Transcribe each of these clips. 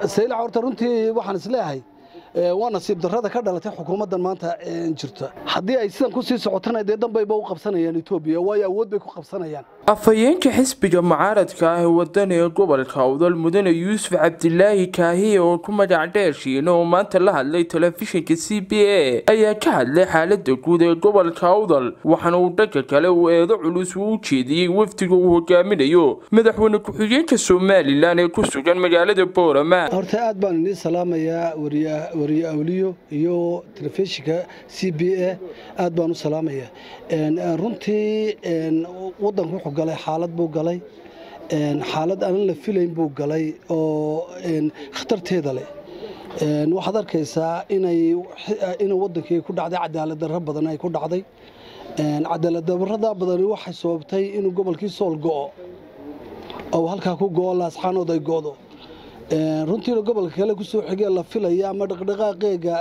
saylac horta runtii waxaan isleeyahay waa nasiib darrada ka dhalatay xukuumaddan maanta jirta haddii ay sidan kusii socotana dee danbayba u qabsanayaan etoobiya waayo awood bay ku qabsanayaan afhayeenka xisbiga mucaaradka ah ee wadani ee gobolka awdal mudane yuusuf cabdilaahi kaahiye oo ku magac dheershiina oo maanta la hadlay telefishinka c b a ayaa ka hadlay xaalada guud ee gobolka awdal waxaana uu dhanka kale uu eedo culus uu u jeediyey wafdiga uu hogaaminayo madaxweyne ku-xigeenka somalilan ee ku sugan magaalada boorama horta aad baan inii salaamayaa wariye awliyo iyo telefishinka c b a aad baan u salaamayaa runtii wadanku wuxuu galay xaalad buu galay xaalad aanan la filayn buu galay oo khatarteeda leh waxaad arkaysaa inay wadankii ku dhacday cadaalad darro badan ay ku dhacday cadaalad darrada badani waxay sababtay inuu gobolkii sool go'o oo halkaa ku go'o laasxaanood ay go'do runtiina gobolka kale kusoo xigee la filaya ama dhaqdhaqaaqeega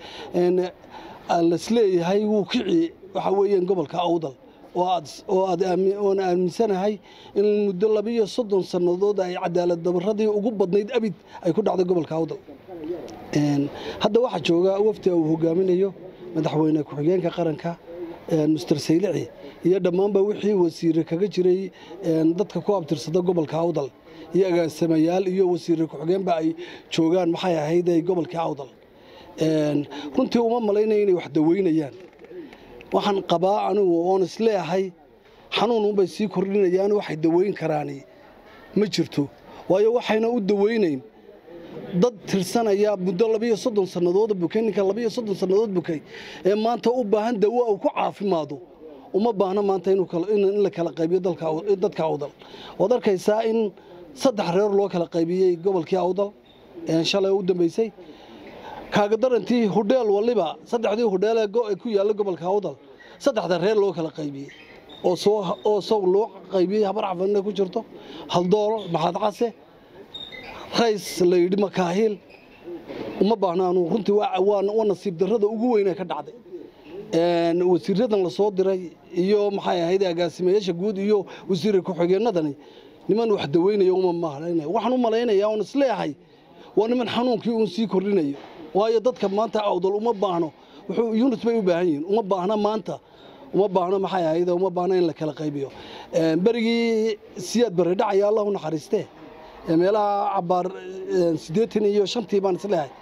lasleeyahay wuu kici waxa weeyaan gobolka awdal oon aaminsanahay in muddo labiiyo soddon sannadood ay cadaalad dabaradii ugu badnayd abid ay ku dhacday gobolka awdal hadda waxaa jooga wafdi uu hogaaminayo madaxweyne ku-xigeenka qaranka mister saylici iyo dhammaanba wixii wasiire kaga jiray dadka ku abtirsada gobolka awdal iyo agaasamayaal iyo wasiire ku-xigeenba ay joogaan maxay ahayd gobolkii awdal runtii uma malaynaya inay wax daweynayaan waxaan qabaa anigu oon isleeyahay xanuununbay sii kordhinayaan waxay daweyn karaani ma jirto waayo waxayna u daweynayn dad tirsanaya muddo labiiyo soddon sannadood bukay ninka labiiyo soddon sannadood bukay ee maanta u baahan dawo uu ku caafimaado uma baahna maanta in la kala qaybiyo dadka awdal waad arkaysaa in saddex reer loo kala qaybiyey gobolkii awdal shalay u dambaysay kaaga darantii hudheel waliba saddexdii hudheel ee ku yaalla gobolka awdal saddexda reer loo kala qaybiyey oo sow loo qaybiyey habar cafanna ku jirto haldooro maxaad case rays la yidhi makaahiil uma baahnaanu runtii waa nasiib darrada ugu weyne ka dhacday wasiiradan la soo diray iyo maxay ahayd agaasimayaasha guud iyo wasiire ku-xigeenadani niman wax daweynaya uma malaynaya waxaan u malaynayaa oon isleeyahay waa niman xanuunkii uun sii kordhinayo waayo dadka maanta awdal uma baahno wuxuu yunus bay u baahan yihiin uma baahna maanta uma baahno maxay ahayd uma baahno in la kala qaybiyo berigii siyaad barre dhacaya allah u naxariistee meelaha cabaar siddeetan iyo shantii baan isleeyahay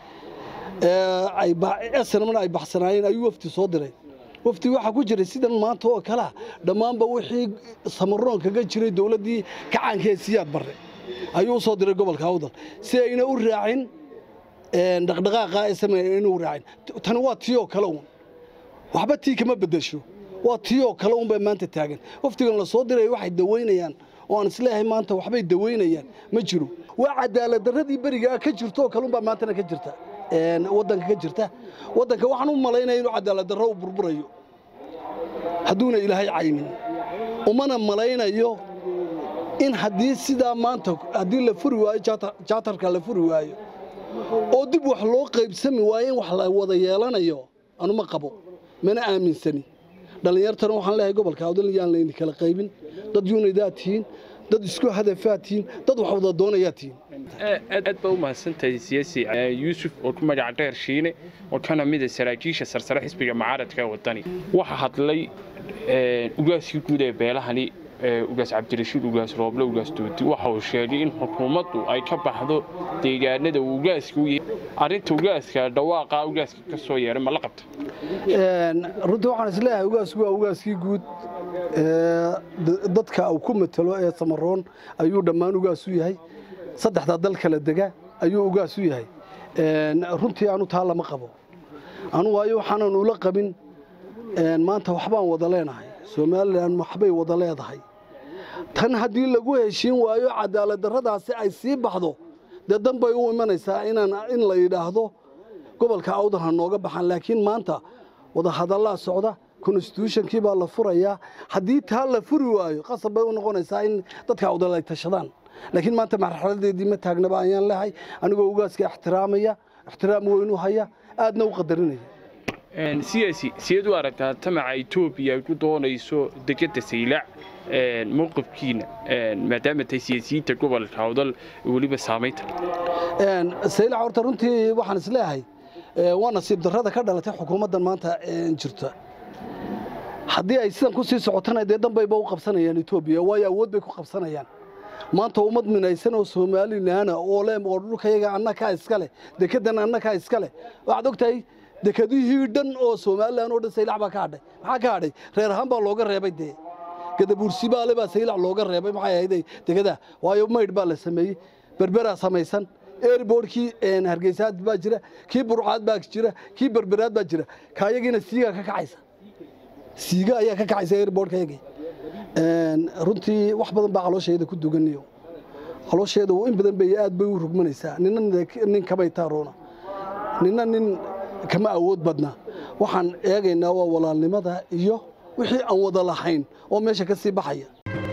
snmna ay baxsanaayeen ayuu wafdi soo diray wafdi waxaa ku jiray sidan maanta oo kalea dhammaanba wixii samaroon kaga jiray dowladdii kacaanka ee siyaad barre ayuu u soo diray gobolka awdal si ayna u raacin dhaqdhaqaaqa samayn inuu raacin tani waa tii oo kale uun waxba tii kama beddesho waa tii oo kale uun bay maanta taagan wafdigan la soo diray waxay daweynayaan oo aan isleeyahay maanta waxbay daweynayaan ma jiro waa cadaalad darradii berigaa ka jirto oo kale unbaa maantana ka jirta waddanka ka jirta waddanka waxaan u malaynaya inuu cadaalad darro u burburayo hadduuna ilaahay caymin umana malaynayo in haddii sidaa maanta haddii la furi waayo jaatarka la furi waayo oo dib wax loo qaybsami waayo in wax la wada yeelanayo anuma qabo mana aaminsani dhallinyartana waxaan leeyahay gobolka awdal yaan layni kala qaybin dad yunidaa tihiin dad isku hadafaa tihiin dad wax wada doonayaa tihiin aad baa u mahadsantahay siyaasi yuusuf oo ku magaca dheer shiine oo kana mida saraakiisha sarsare xisbiga mucaaradka ee wadani waxaa hadlay ugaaskii guud ee beelahani ugaas cabdirashiid ugaas rooble ugaas doodi waxa uu sheegay in xukuumaddu ay ka baxdo deegaanada uu ugaaska u yahay arrinta ugaaska dhawaaqa ugaaska ka soo yeeray ma la qabta runtii waxaan isleeyahay ugaasku waa ugaaskii guud dadka uu ku matalo ee samaroon ayuu dhammaan ugaas u yahay saddexdaa dal kala dega ayuu ugaas u yahay runtii anu taa lama qabo anu waayo waxaanan ula qabin maanta waxbaan wada leenahay somalilan waxbay wada leedahay tan haddii lagu heshiin waayo cadaalad darradaasi ay sii baxdo dee dan bay u imanaysaa in la yidhaahdo gobolka awdal ha nooga baxaan laakiin maanta wadahadallaa socda konstitutionkii baa la furayaa haddii taa la furi waayo qasab bay u noqonaysaa in dadka awdal ay tashadaan laakiin maanta marxaladeedii ma taagnaba ayaan lehay anigoo ugaaska ixtiraamaya ixtiraam weynu haya aadna u qadarinaya siyaasi sideed u aragtaa tamaca etoobiya ay ku doonayso degedda saylac mowqifkiina maadaama tahay siyaasiyiinta gobolka awdal weliba saamaynta saylac horta runtii waxaan isleeyahay waa nasiib darrada ka dhalatay xukuumaddan maanta jirta haddii ay sidan ku sii socotana dee danbayba u qabsanayaan etoobiya waayo awood bay ku qabsanayaan maanta ummad minaysan oo somalilaana oo le oo dhulkayaga annakaa iska leh dekedan annakaa iska leh waxaad ogtahay dekadihii dhan oo somalilan oo dhan saylac baa ka hadhay maxaa ka hadhay reer ahaan baa looga reebay dee gadabuursibaale baa saylac looga reebay maxay ahayd degadaa waayo maydh baa la sameeyey berberaa samaysan airbortkii hargeysaad baa jira kii burcaad baa jira kii berberaad baa jira kaayagiina siigaa ka kacaysa siiga ayaa ka kacaysa airbortkayagii runtii wax badan baa caloosheeda ku duganayo caloosheeda in badan bay aad bay u rugmanaysaa nina nin kamay taaroona nina nin kama awood badna waxaan eegaynaa waa walaalnimada iyo wixii aan wada lahayn oo meesha ka sii baxaya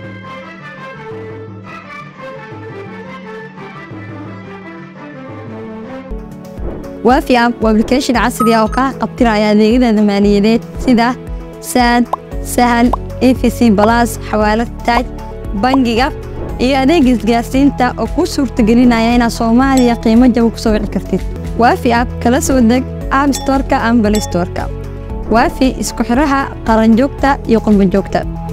waafi app waa application casri ah oo kaa qabtiraya adeegyada maaliyadeed sida saad sahal efc balas xawaalad taaj bangiga iyo adeeg isgaarsiinta oo kuu suurtagelinaya inaad soomaaliya qiimo jaba ku soo wici kartid waafi app kala soo deg app storka ama balay storka waafi isku xidhaha qaranjoogta iyo qurbanjoogta